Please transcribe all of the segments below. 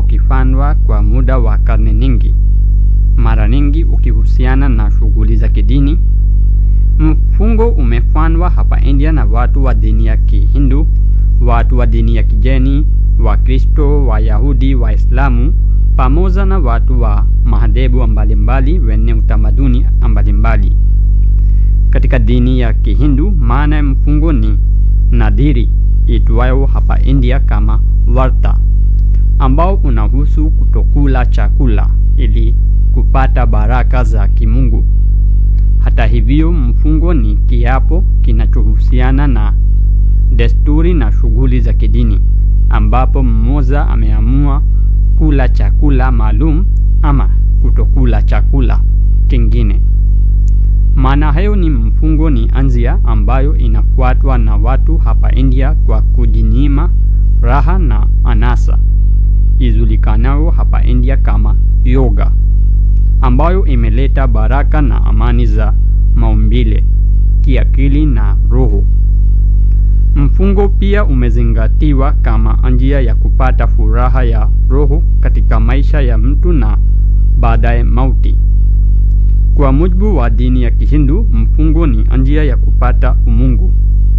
ukifanywa kwa muda wa karne nyingi, mara nyingi ukihusiana na shughuli za kidini. Mfungo umefanywa hapa India na watu wa dini ya Kihindu, watu wa dini ya Kijeni, Wakristo, Wayahudi, Waislamu pamoja na watu wa madhehebu mbalimbali wenye utamaduni mbalimbali. Katika dini ya Kihindu, maana ya mfungo ni nadhiri itwayo hapa India kama varta, ambao unahusu kutokula chakula ili kupata baraka za kimungu. Hata hivyo, mfungo ni kiapo kinachohusiana na desturi na shughuli za kidini, ambapo mmoja ameamua kula chakula maalum ama kutokula chakula kingine. Maana hayo ni mfungo ni anzia ambayo inafuatwa na watu hapa India kwa kujinyima raha na anasa ijulikanayo hapa India kama yoga, ambayo imeleta baraka na amani za maumbile, kiakili na roho. Mfungo pia umezingatiwa kama njia ya kupata furaha ya roho katika maisha ya mtu na baadaye mauti. Kwa mujibu wa dini ya Kihindu, mfungo ni njia ya kupata umungu.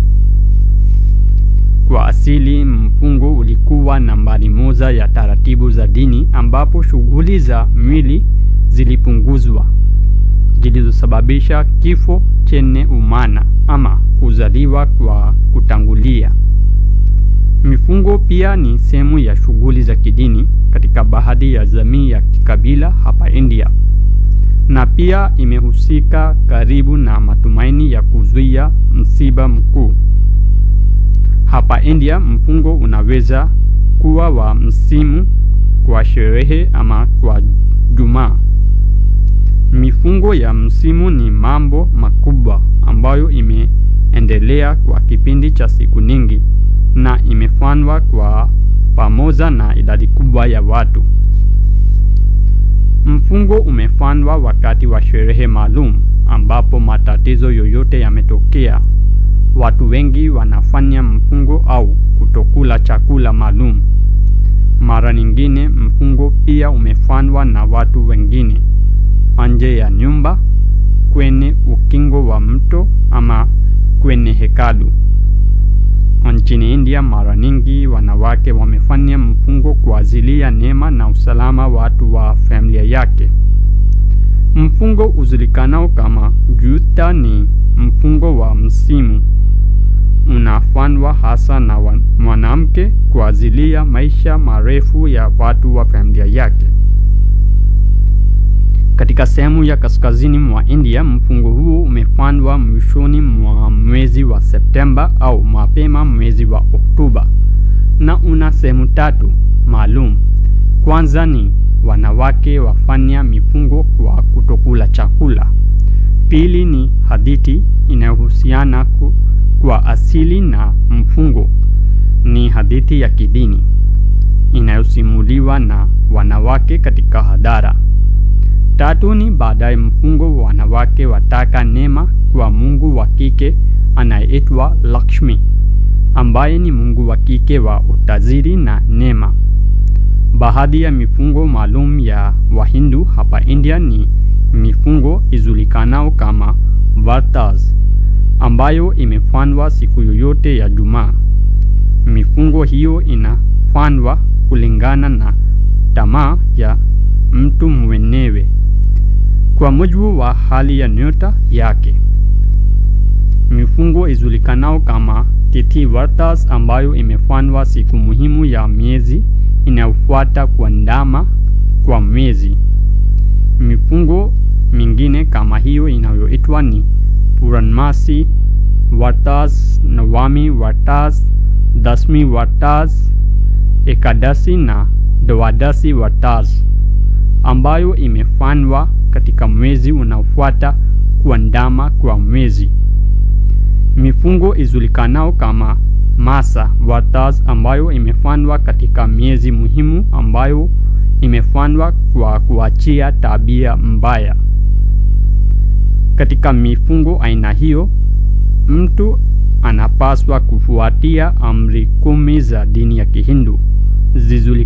Kwa asili, mfungo ulikuwa nambari moja ya taratibu za dini ambapo shughuli za mwili zilipunguzwa zilizosababisha kifo chenye umana ama kuzaliwa kwa kutangulia. Mifungo pia ni sehemu ya shughuli za kidini katika baadhi ya jamii ya kikabila hapa India na pia imehusika karibu na matumaini ya kuzuia msiba mkuu. Hapa India, mfungo unaweza kuwa wa msimu, kwa sherehe ama kwa Jumaa. Mifungo ya msimu ni mambo makubwa ambayo imeendelea kwa kipindi cha siku nyingi na imefanywa kwa pamoja na idadi kubwa ya watu. Mfungo umefanywa wakati wa sherehe maalum ambapo matatizo yoyote yametokea. Watu wengi wanafanya mfungo au kutokula chakula maalum. Mara nyingine mfungo pia umefanywa na watu wengine nje ya nyumba, kwenye ukingo wa mto ama kwenye hekalu. Nchini India, mara nyingi wanawake wamefanya mfungo kwa ajili ya neema na usalama watu wa familia yake. Mfungo ujulikanao kama Juta ni mfungo wa msimu, unafanywa hasa na mwanamke kwa ajili ya maisha marefu ya watu wa familia yake. Katika sehemu ya kaskazini mwa India, mfungo huu umefanywa mwishoni mwa mwezi wa Septemba au mapema mwezi wa Oktoba na una sehemu tatu maalum. Kwanza ni wanawake wafanya mifungo kwa kutokula chakula. Pili ni hadithi inayohusiana kwa asili na mfungo, ni hadithi ya kidini inayosimuliwa na wanawake katika hadhara. Tatu ni baadaye mfungo wa wanawake wataka neema kwa mungu wa kike anayeitwa Lakshmi, ambaye ni mungu wa kike wa utajiri na neema. Baadhi ya mifungo maalum ya Wahindu hapa India ni mifungo ijulikanao kama Vartas, ambayo imefanywa siku yoyote ya Jumaa. Mifungo hiyo inafanywa kulingana na tamaa ya mtu mwenyewe kwa mujibu wa hali ya nyota yake. Mifungo ijulikanao kama Tithi Vartas ambayo imefanywa siku muhimu ya miezi inayofuata kuandama kwa mwezi. Mifungo mingine kama hiyo inayoitwa ni Puranmasi Vartas, Nawami Vartas, Dasmi Vartas, Ekadasi na Dwadasi Vartas ambayo imefanywa katika mwezi unaofuata kuandama kwa mwezi. Mifungo ijulikanao kama Masa Vartas ambayo imefanywa katika miezi muhimu ambayo imefanywa kwa kuachia tabia mbaya. Katika mifungo aina hiyo, mtu anapaswa kufuatia amri kumi za dini ya Kihindu zizuli